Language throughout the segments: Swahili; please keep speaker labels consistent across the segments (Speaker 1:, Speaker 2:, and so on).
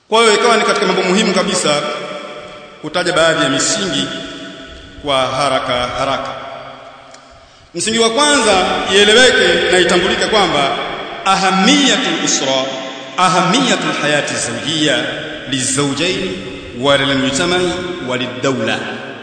Speaker 1: kwa hiyo ikawa ni katika mambo muhimu kabisa kutaja baadhi ya misingi kwa haraka haraka msingi wa kwanza ieleweke na itambulike kwamba ahamiyatul usra ahamiyatul hayati zawjiyya lizawjayn wa lilmujtama'i wa lidawla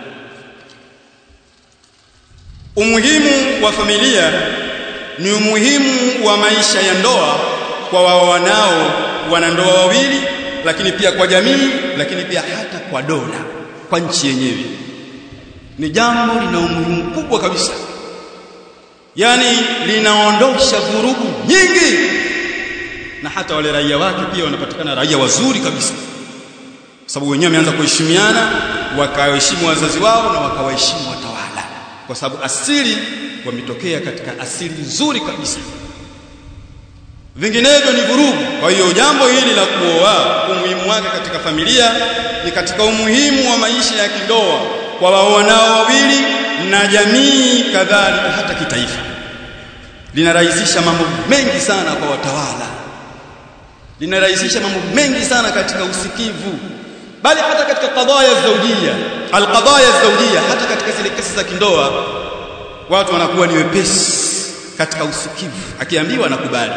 Speaker 1: umuhimu wa familia ni umuhimu wa maisha ya ndoa kwa wao wanao wanandoa wawili lakini pia kwa jamii lakini pia hata kwa dola kwa nchi yenyewe ni jambo lina umuhimu mkubwa kabisa yani linaondosha vurugu nyingi na hata wale raia wake pia wanapatikana raia wazuri kabisa sababu wenyewe wameanza kuheshimiana wakaheshimu wazazi wao na wakawaheshimu watawala kwa sababu asili wametokea katika asili nzuri kabisa vinginevyo ni vurugu kwa hiyo jambo hili la kuoa umuhimu wake katika familia ni katika umuhimu wa maisha ya kindoa kwa waoanao wawili na jamii kadhalika hata kitaifa linarahisisha mambo mengi sana kwa watawala linarahisisha mambo mengi sana katika usikivu bali hata katika qadaya zawjia alqadaya zawjia hata katika zile kesi za kindoa watu wanakuwa ni wepesi katika usikivu akiambiwa anakubali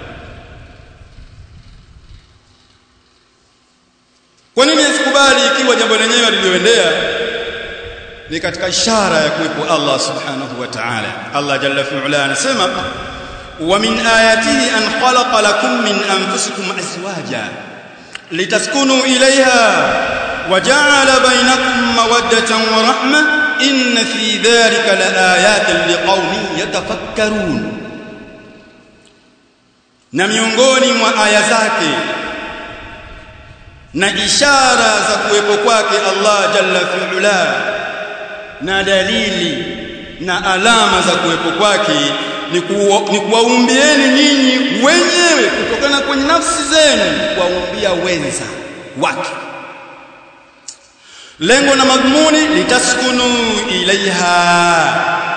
Speaker 1: kwa nini asikubali ikiwa jambo lenyewe lilioendea ni katika ishara ya kuwepo Allah subhanahu wa ta'ala Allah jalla fi'ala anasema wa min ayatihi an khalaqa lakum min anfusikum azwaja litaskunu ilayha wa ja'ala bainakum mawaddatan wa rahma inna fi dhalika laayatin liqaumin yatafakkarun na miongoni mwa aya zake na ishara za kuwepo kwake Allah jalla fi'ala na dalili na alama za kuwepo kwake ni kuwaumbieni nyinyi wenyewe kutokana kwenye nafsi zenu kuwaumbia wenza wake lengo na madhumuni litaskunu ilaiha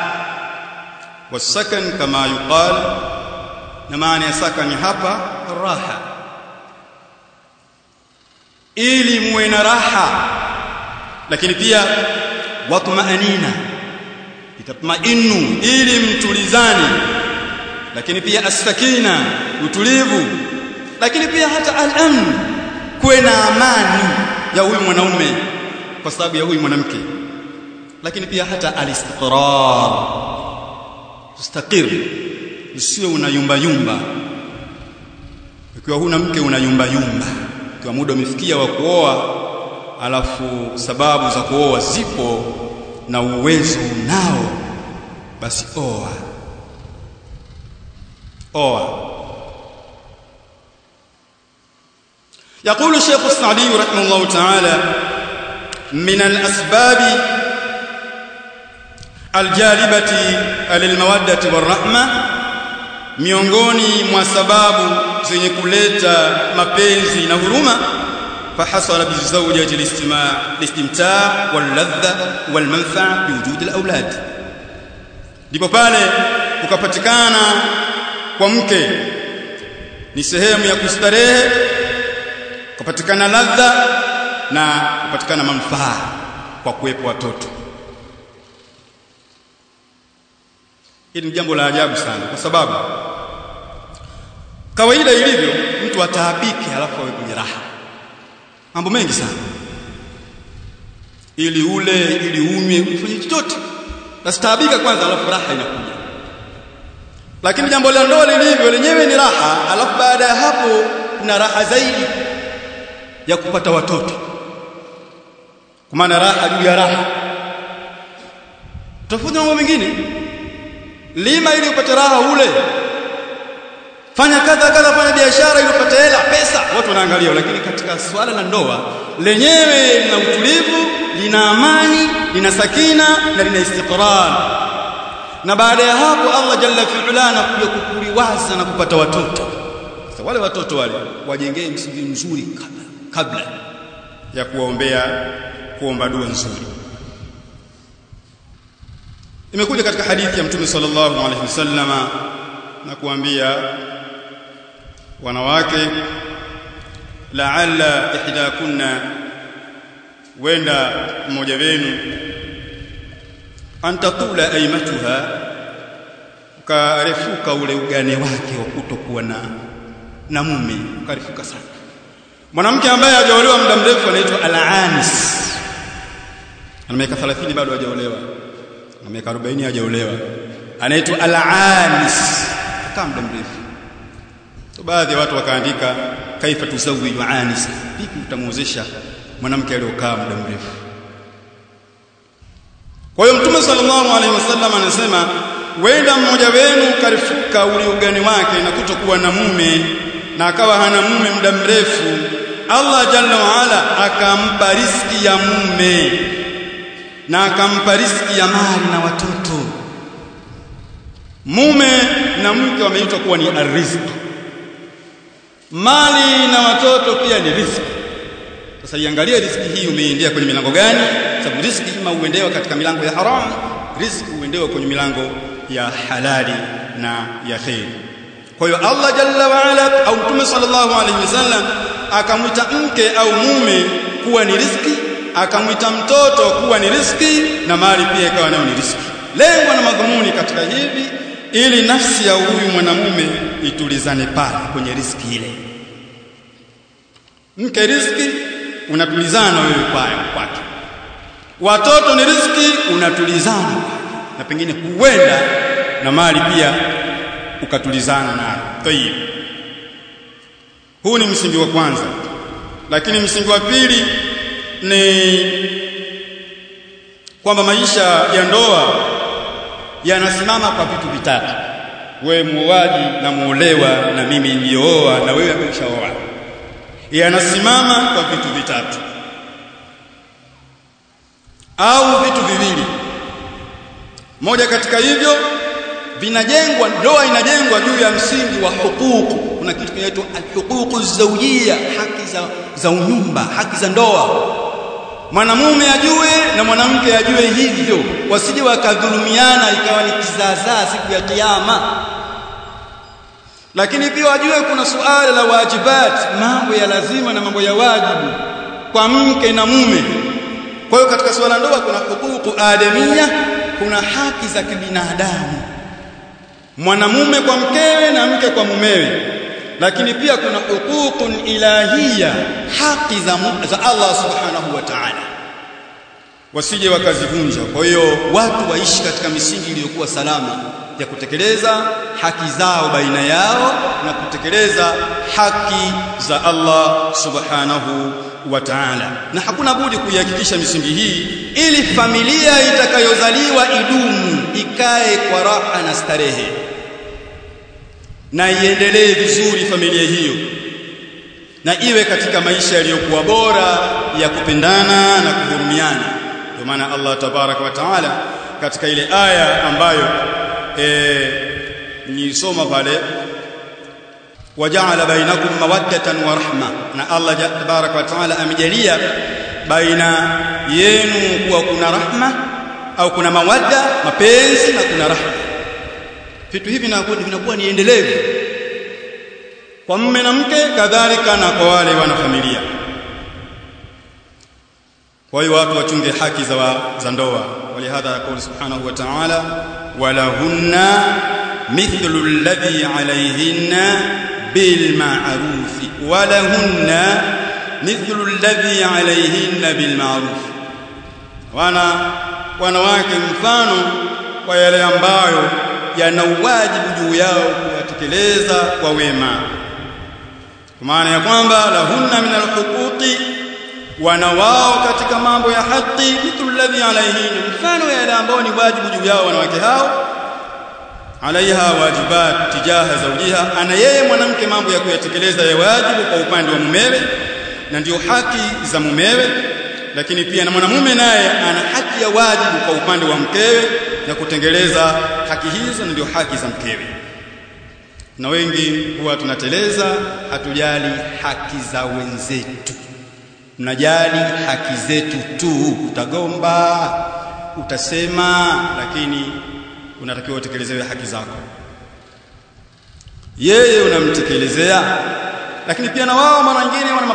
Speaker 1: wasakan kama yuqal na maana ya sakani hapa raha ili muwe na raha lakini pia watmaanina itatmainu ili mtulizane lakini pia as-sakina utulivu lakini pia hata al-amn kuwe na amani ya huyu mwanaume kwa sababu ya huyu mwanamke lakini pia hata al-istiqrar tustaqir usiwe unayumba yumba ikiwa huna mke unayumba yumba ikiwa muda umefikia wa kuoa alafu sababu za kuoa zipo na uwezo unao basi oa oa يقول الشيخ السعدي رحمه الله تعالى من الأسباب الجالبة للمودة والرحمة miongoni mwa sababu zenye kuleta mapenzi na huruma فحصل بالزوجة الاستماع الاستمتاع واللذة والمنفعة بوجود الأولاد ndipo pale ukapatikana kwa mke ni sehemu ya kustarehe kupatikana ladha na kupatikana manufaa kwa kuwepo watoto hili ni jambo la ajabu sana kwa sababu kawaida ilivyo mtu ataabike halafu awe kwenye raha mambo mengi sana ili ule ili unywe ufanye chochote nastaabika kwanza alafu raha inakuja lakini jambo la ndoa lilivyo lenyewe ni raha alafu baada ya hapo kuna raha zaidi ya kupata watoto kwa maana raha juu ya raha tofauti mambo mengine lima ili upate raha ule fanya kadha kadha fanya biashara ili upate hela pesa watu wanaangalia lakini katika swala la ndoa lenyewe lina utulivu lina amani lina sakina na lina istiqrar na baada ya hapo Allah jalla fi'ala anakuja kukuliwaza na kupata watoto sasa wale watoto wale wajengee msingi mzuri kabla kabla ya kuwaombea kuomba dua nzuri imekuja katika hadithi ya mtume sallallahu alaihi wasallama na kuambia wanawake la'alla ihdakunna wenda mmoja wenu antatula aimatuha ukarefuka ule ugane wake wa kutokuwa na na mume ukarefuka sana mwanamke ambaye hajaolewa muda mrefu anaitwa al-anis ana miaka 30 bado hajaolewa ana miaka 40 hajaolewa anaitwa al-anis kama muda mrefu so baadhi ya watu wakaandika kaifa tuzawiju anis vipi utamuozesha mwanamke aliyokaa muda mrefu kwa hiyo mtume sallallahu alaihi wasallam anasema wenda mmoja wenu karifuka ule ugani wake na kutokuwa na mume na akawa hana mume muda mrefu Allah jalla waala akampa riski ya mume na akampa riski ya mali na watoto mume na mke wameitwa kuwa ni ariziki mali na watoto pia ni riziki sasa iangalie riziki hii umeingia kwenye milango gani sababu riziki ima uendewa katika milango ya haramu riziki uendewa kwenye milango ya halali na ya khair kwa hiyo Allah jalla wa ala au mtume sallallahu alaihi wasallam akamwita mke au mume kuwa ni riziki akamwita mtoto kuwa ni riziki na mali pia ikawa nayo ni riziki lengo na madhumuni katika hivi ili nafsi ya huyu mwanamume itulizane pale kwenye riziki ile mke riziki unatulizana wewe kwayo kwake watoto ni riziki unatulizana na pengine huenda na mali pia ukatulizana nayo tayib huu ni msingi wa kwanza lakini msingi wa pili ni kwamba maisha ya ndoa yanasimama kwa vitu vitatu wewe muoaji na muolewa na mimi niliyooa na wewe umeshaoa yanasimama kwa vitu vitatu au vitu viwili moja katika hivyo vinajengwa ndoa inajengwa juu ya msingi wa hukuku kuna kitu kinaitwa alhuququ zawjia haki za za unyumba haki za ndoa mwanamume ajue na mwanamke ajue hivyo wasije wakadhulumiana ikawa ni kizaazaa siku ya kiyama lakini pia wajue kuna suala la wajibat mambo ya lazima na mambo ya wajibu kwa mke na mume kwa hiyo katika suala ndoa kuna hukuku adamia kuna haki za kibinadamu mwanamume kwa mkewe na mke kwa mumewe lakini pia kuna hukukun ilahia haki za, za Allah subhanahu wa ta'ala wasije wakazivunja kwa hiyo watu waishi katika misingi iliyokuwa salama ya kutekeleza haki zao baina yao na kutekeleza haki za Allah subhanahu wa ta'ala na hakuna budi kuihakikisha misingi hii ili familia itakayozaliwa idumu ikae kwa raha na starehe na iendelee vizuri familia hiyo na iwe katika maisha yaliyokuwa bora ya kupendana na kuhurumiana ndio maana Allah tabaraka wa taala katika ile aya ambayo e, nisoma pale waja'ala bainakum mawaddatan wa rahma na Allah tabaraka wa taala amejalia baina yenu kuwa kuna rahma au kuna mawadda mapenzi na kuna rahma vitu hivi vinakuwa ni endelevu kwa mume na mke kadhalika na kwa wale wana familia kwa hiyo watu wachunge haki za, wa, za ndoa walihadha yaqulu subhanahu wa ta'ala walahunna mithlu alladhi alayhinna bil ma'ruf walahunna mithlu alladhi alayhinna bil ma'ruf wana wanawake mfano kwa yale ambayo yana wajibu juu yao kuyatekeleza kwa wema kwa maana ya kwamba lahunna min alhuquqi wana wao katika mambo ya haki mithlu alladhi alayhin mfano yale ambao ni wajibu juu yao wanawake hao alaiha wajibat tijaha zawjiha ana yeye mwanamke mambo ya kuyatekeleza ya wajibu kwa upande wa mumewe na ndio haki za mumewe lakini pia na mwanamume naye ana haki ya wajibu kwa upande wa mkewe ya kutengeleza haki hizo ndio haki za mkewe na wengi huwa tunateleza hatujali haki za wenzetu mnajali haki zetu tu utagomba utasema lakini unatakiwa utekelezewe haki zako yeye unamtekelezea lakini pia na wao mara nyingine wana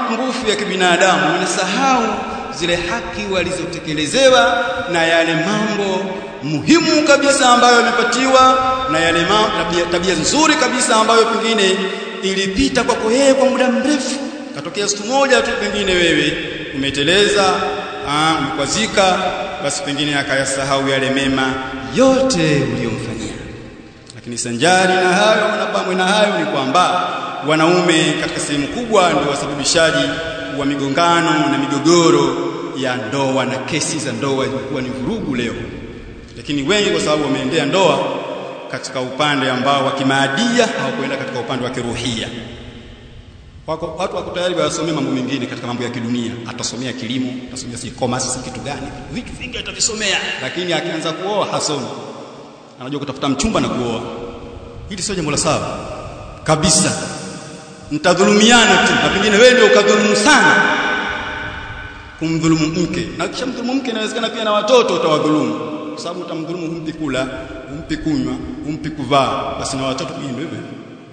Speaker 1: madhaifu ya kibinadamu wanasahau zile haki walizotekelezewa na yale mambo muhimu kabisa ambayo yamepatiwa na yale tabia, tabia nzuri kabisa ambayo pengine ilipita kwako yeye kwa muda mrefu katokea siku moja tu pengine wewe umeteleza umekwazika basi pengine akayasahau yale mema yote uliyomfanyia lakini sanjari na hayo na pamwe na hayo ni kwamba wanaume katika sehemu kubwa ndio wasababishaji wa migongano na migogoro ya ndoa na kesi za ndoa zimekuwa ni vurugu leo lakini wengi kwa sababu wameendea ndoa katika upande ambao wa kimaadia hawakwenda katika upande wa kiruhia wako watu wako tayari wasomea mambo mengine katika mambo ya kidunia atasomea kilimo atasomea si commerce si kitu gani vitu vingi atavisomea lakini akianza kuoa hasomi anajua kutafuta mchumba na kuoa hili sio jambo la sawa kabisa mtadhulumiana tu na pengine wewe ndio ukadhulumu sana kumdhulumu mke na kisha mdhulumu mke inawezekana pia na watoto utawadhulumu kwa sababu utamdhulumu humpi kula humpi kunywa humpi kuvaa basi na watoto pia ndio hivyo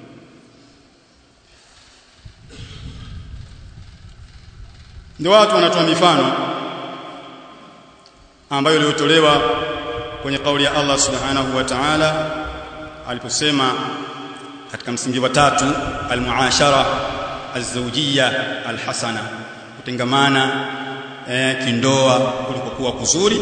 Speaker 1: ndio watu wanatoa mifano ambayo iliyotolewa kwenye kauli ya Allah subhanahu wa ta'ala aliposema katika msingi wa tatu almuashara alzawjiyya alhasana kutengamana eh, kindoa kulikokuwa kuzuri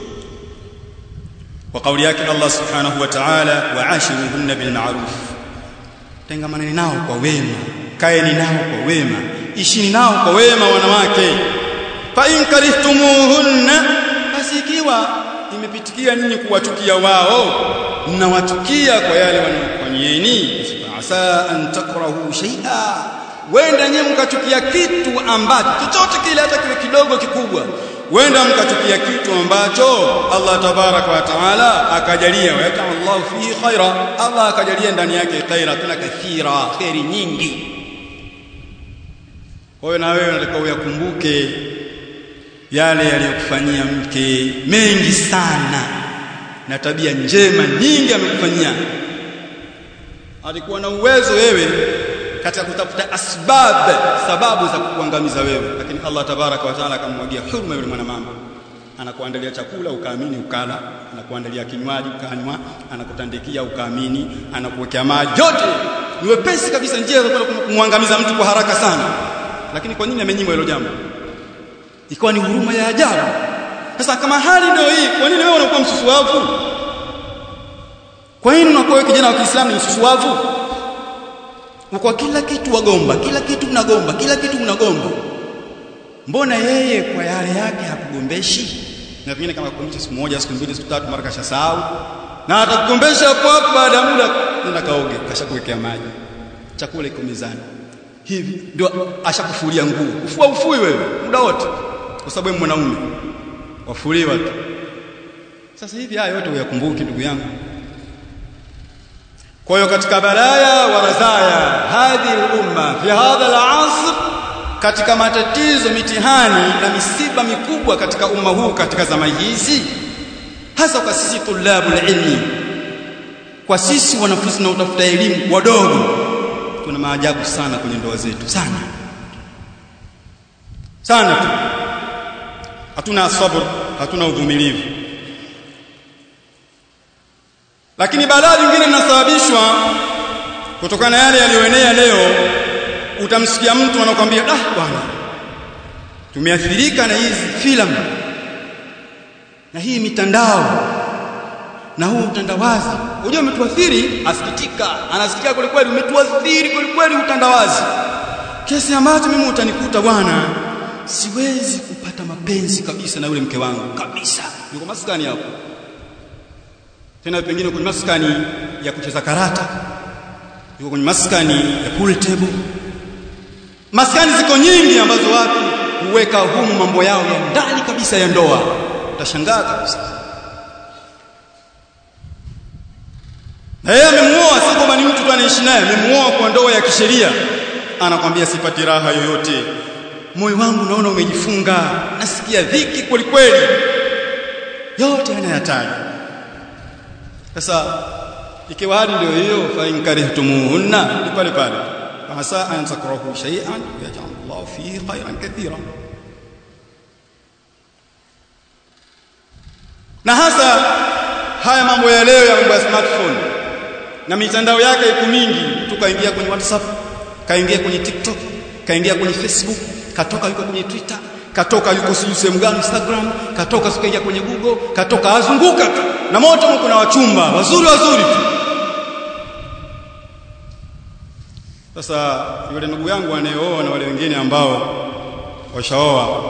Speaker 1: kwa kauli yake Allah subhanahu wa ta'ala wa'ashiruhunna bil ma'ruf tengamaneni nao kwa wema kaeni nao kwa wema ishini nao kwa wema wanawake fa in karihtumuhunna basi ikiwa imepitikia ninyi kuwachukia wao mnawachukia kwa yale wanayofanyieni asa an takrahu shay'a wenda nyewe mkachukia kitu ambacho chochote kile hata kiwe kidogo kikubwa wenda mkachukia kitu ambacho Allah tabaraka wa taala akajalia wa Allah fi khaira Allah akajalia ndani yake khaira tena kathira khairi nyingi kwa hiyo na wewe unataka uyakumbuke yale yaliyokufanyia mke mengi sana na tabia njema nyingi amekufanyia alikuwa na uwezo wewe katika kutafuta asbab sababu za kukuangamiza wewe lakini Allah tabaraka wa taala akamwagia huruma yule mwanamama anakuandalia chakula ukaamini ukala anakuandalia kinywaji ukanywa anakutandikia ukaamini anakuwekea maji yote ni wepesi kabisa njia za kumwangamiza mtu kwa haraka sana lakini kwa nini amenyimwa hilo jambo ikawa ni huruma ya ajabu sasa kama hali ndio hii kwa nini wewe unakuwa msusuavu kwa nini unakuwa wewe kijana wa Kiislamu ni msusuavu kwa kila kitu wagomba kila kitu mnagomba kila kitu mnagomba mbona yeye kwa yale yake hakugombeshi na pengine kama kugombesha siku moja siku mbili siku tatu mara kashasahau na atakugombesha hapo hapo baada ya muda nenda kaoge kashakuwekea maji chakula iko mezani hivi ndio ashakufulia nguo ufua ufui wewe muda wote kwa sababu wewe mwanaume wafuliwa tu sasa hivi haya yote uyakumbuki ndugu yangu kwa hiyo katika balaya wa razaya hadhi umma fi hadha al-asr katika matatizo mitihani na misiba mikubwa katika umma huu katika zama hizi hasa kwa sisi tulabul ilmi kwa sisi wanafunzi na utafuta elimu wadogo tuna maajabu sana kwenye ndoa zetu sana sana tu hatuna sabr hatuna uvumilivu lakini balaa lingine linasababishwa kutokana na yale yaliyoenea leo utamsikia mtu anakuambia ah bwana tumeathirika na hizi filamu na hii mitandao na huu utandawazi unajua umetuathiri asikitika anasikitika kweli kweli umetuathiri kweli kweli utandawazi kiasi ambacho mimi utanikuta bwana siwezi kupata mapenzi kabisa na yule mke wangu kabisa yuko maskani hapo tena pengine kwenye maskani ya kucheza karata yuko kwenye maskani ya pool table maskani ziko nyingi ambazo watu huweka humu mambo yao ya ndani kabisa ya ndoa utashangaa kabisa na yeye amemuoa si kwamba ni mtu tu anaishi naye amemuoa kwa ndoa ya kisheria anakwambia sipati raha yoyote moyo wangu naona umejifunga nasikia dhiki kweli kweli yote anayataja sasa ikiwa hali ndio hiyo fa in karihtumuhunna ni pale pale asa an takrahu shay'an yaj'al Allah Allah fihi khairan kathira na hasa haya mambo ya leo ya mambo ya smartphone na mitandao yake iko mingi mtu kaingia kwenye WhatsApp kaingia kwenye TikTok kaingia kwenye Facebook katoka yuko kwenye Twitter katoka yuko sijui sehemu gani Instagram katoka sikaingia kwenye Google katoka azunguka tu na moto kuna wachumba wazuri wazuri tu sasa yule ndugu yangu anayeoa na wale wengine ambao washaoa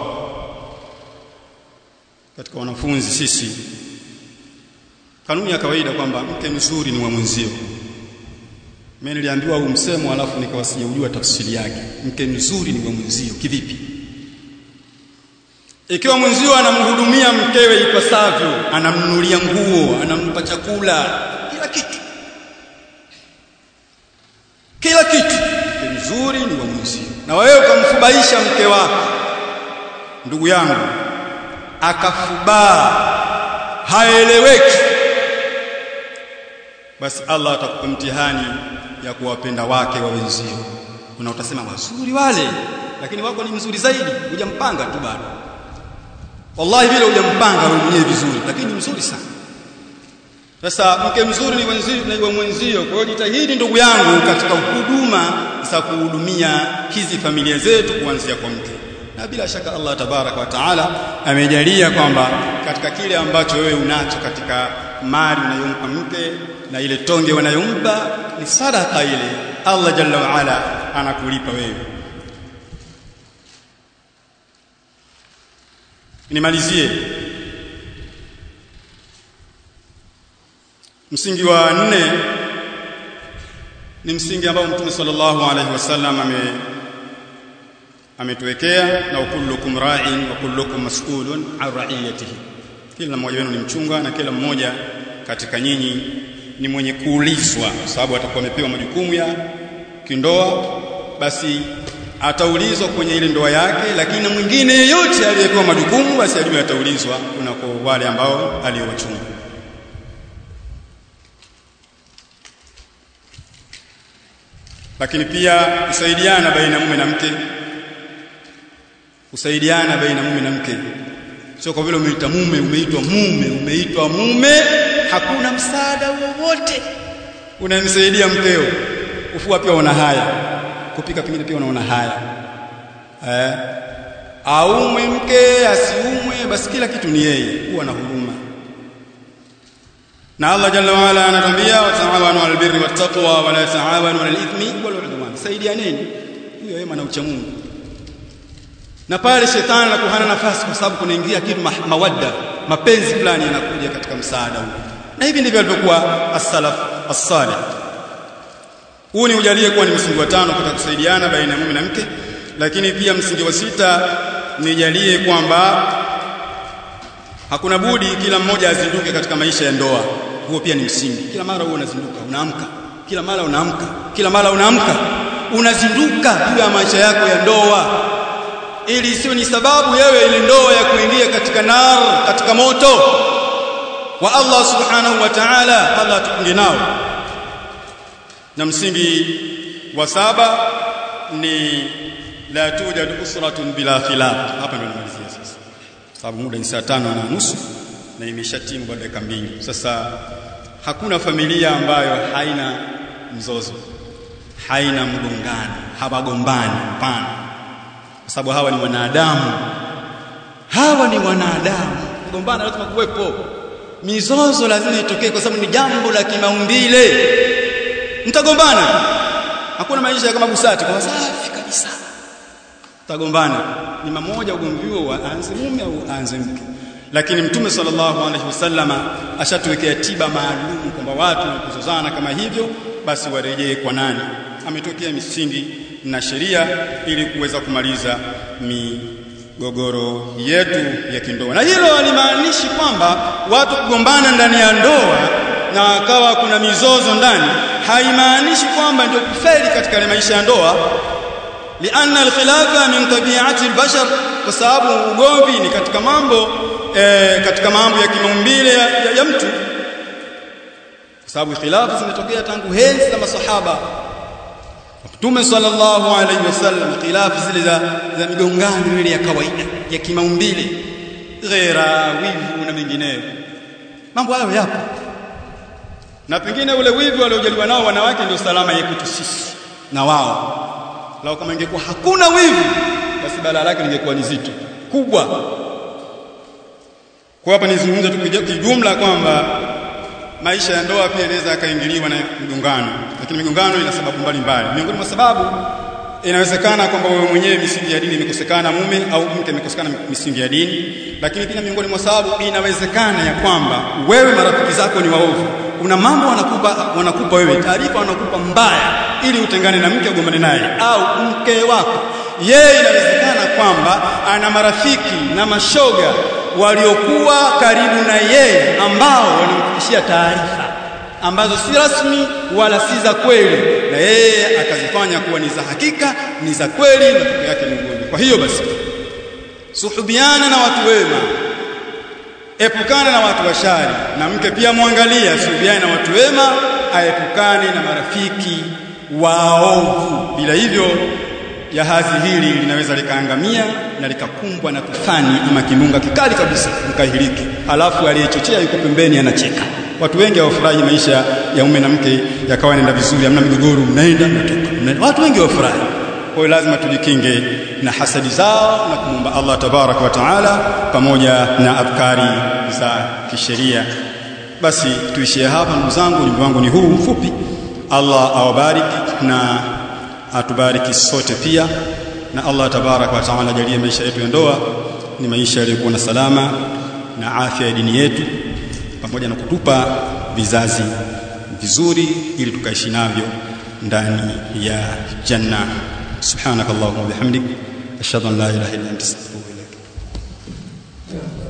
Speaker 1: katika wanafunzi sisi kanuni ya kawaida kwamba mke mzuri ni wa mwenzio mimi niliambiwa huu msemo alafu nikawa sijaujua tafsiri yake mke mzuri ni wa mwenzio kivipi ikiwa mwenzio anamhudumia mkewe ipasavyo anamnunulia nguo anampa chakula kila kitu kila kitu mke mzuri ni wa mwenzio na wewe ukamfubaisha mke wako ndugu yangu akafubaa haeleweki basi Allah atakupa mtihani ya kuwapenda wake wa wenzio kuna utasema wazuri wale lakini wako ni mzuri zaidi hujampanga tu bado wallahi vile hujampanga wewe mwenyewe vizuri lakini mzuri sana sasa mke mzuri ni wenzio na mwenzio kwa hiyo jitahidi ndugu yangu katika huduma za kuhudumia hizi familia zetu kuanzia kwa mke na bila shaka Allah tabaraka wa taala amejalia kwamba katika kile ambacho wewe unacho katika mali unayompa mke na ile tonge wanayompa ni sadaka ile Allah jalla wa ala anakulipa wewe nimalizie msingi wa nne ni msingi ambao mtume sallallahu alaihi wasallam ame ametuwekea na kullukum ra'in wa kullukum mas'ulun an ra'iyatihi kila mmoja wenu ni mchunga na kila mmoja katika nyinyi ni mwenye kuulizwa kwa sababu atakuwa amepewa majukumu ya kindoa basi ataulizwa kwenye ile ndoa yake lakini na mwingine yeyote aliyepewa majukumu basi ajue ataulizwa kunako wale ambao aliowachunga lakini pia kusaidiana baina mume na mke kusaidiana baina mume na mke sio kwa vile umeita mume umeitwa mume umeitwa mume hakuna msaada wowote unamsaidia mkeo ufua pia una haya kupika pengine pia unaona haya eh aumwe mke asiumwe basi kila kitu ni yeye huwa na huruma na Allah jalla wa ala anatuambia wataawanu alal birri wattaqwa wala taawanu alal ithmi wal udwan saidianeni huyo wema na ucha Mungu na pale shetani anakuhana nafasi kwa sababu kunaingia kitu ma mawadda mapenzi fulani yanakuja katika msaada huu na hivi ndivyo alivyokuwa as-salaf as-salih huu ni ujalie kuwa ni msingi wa tano katika kusaidiana baina ya mume na mke lakini pia msingi wa sita nijalie kwamba hakuna budi kila mmoja azinduke katika maisha ya ndoa huo pia ni msingi kila mara huo unazinduka unaamka kila mara unaamka kila mara unaamka unazinduka juu ya maisha yako ya ndoa ili isiwe ni sababu yewe ile ndoa ya kuingia katika nar katika moto wa Allah subhanahu wa ta'ala Allah tukunge nao na msingi wa saba ni la tujad usratun bila khilaf hapa ndio namalizia sasa sababu muda ni saa tano na nusu na imeshatimu baada ya mbili sasa hakuna familia ambayo haina mzozo haina mgongano hawagombani hapana kwa sababu hawa ni wanadamu hawa ni wanadamu kugombana lazima kuwepo mizozo lazima itokee kwa sababu ni jambo la kimaumbile mtagombana hakuna maisha kama busati kwa safi kabisa tagombana ni mmoja ugomvi huo aanze mume au aanze mke lakini mtume sallallahu alaihi wasallama ashatuwekea tiba maalum kwamba watu kuzozana kama hivyo basi warejee kwa nani ametokea misingi na sheria ili kuweza kumaliza migogoro yetu ya kindoa na hilo halimaanishi kwamba watu kugombana ndani ya ndoa na akawa kuna mizozo ndani haimaanishi kwamba ndio kufeli katika maisha ya ndoa lianna alkhilafa min tabi'ati albashar kwa sababu ugomvi ni katika mambo e, katika mambo ya kimaumbile ya, ya, ya mtu kwa sababu khilafu zimetokea tangu henzi za masahaba Mtume sallallahu alaihi wasallam khilafu zile za, za migongano ile ya kawaida ya kimaumbile ghera wivu na mengineyo mambo hayo yapo na pengine ule wivu waliojaliwa nao wanawake ndio salama yetu sisi na wao lao kama ingekuwa hakuna wivu basi balaa lake lingekuwa ni zito kubwa kwa hapa nizungumza tu kijumla kwamba maisha ya ndoa pia inaweza akaingiliwa na migongano lakini migongano ina sababu mbalimbali miongoni mwa sababu inawezekana kwamba wewe mwenyewe misingi ya dini imekosekana mume au mke amekosekana misingi ya dini lakini pia miongoni mwa sababu inawezekana ya kwamba wewe marafiki zako ni waovu kuna mambo wanakupa wanakupa wewe taarifa wanakupa mbaya ili utengane na mke ugombane naye au mke wako yeye inawezekana kwamba ana marafiki na mashoga waliokuwa karibu na yeye ambao wanamfikishia taarifa ambazo si rasmi wala si za kweli na yeye akazifanya kuwa ni za hakika ni za kweli na matokeo yake ni ugonjwa kwa hiyo basi suhubiana na watu wema epukana na watu washari na mke pia mwangalia suhubiana na watu wema aepukane na marafiki waovu bila hivyo jahazi hili linaweza likaangamia na likakumbwa na tufani ama kimbunga kikali kabisa mkahiliki alafu aliyechochea yuko pembeni anacheka watu wengi hawafurahi maisha ya mume na mke yakawa yanaenda vizuri hamna migogoro mnaenda mnatoka watu wengi hawafurahi kwa hiyo lazima tujikinge na hasadi zao na kumwomba Allah tabaraka wa taala pamoja na afkari za kisheria basi tuishie hapa ndugu zangu ujumbe wangu ni huu mfupi Allah awabariki na atubariki sote pia na Allah tabaraka wa taala ajalie maisha yetu ya ndoa ni maisha yaliyokuwa na salama na afya ya dini yetu pamoja na kutupa vizazi vizuri ili tukaishi navyo ndani ya janna subhanakallahumma bihamdik ashhadu an la ilaha illa anta astaghfiruka wa atubu ilaik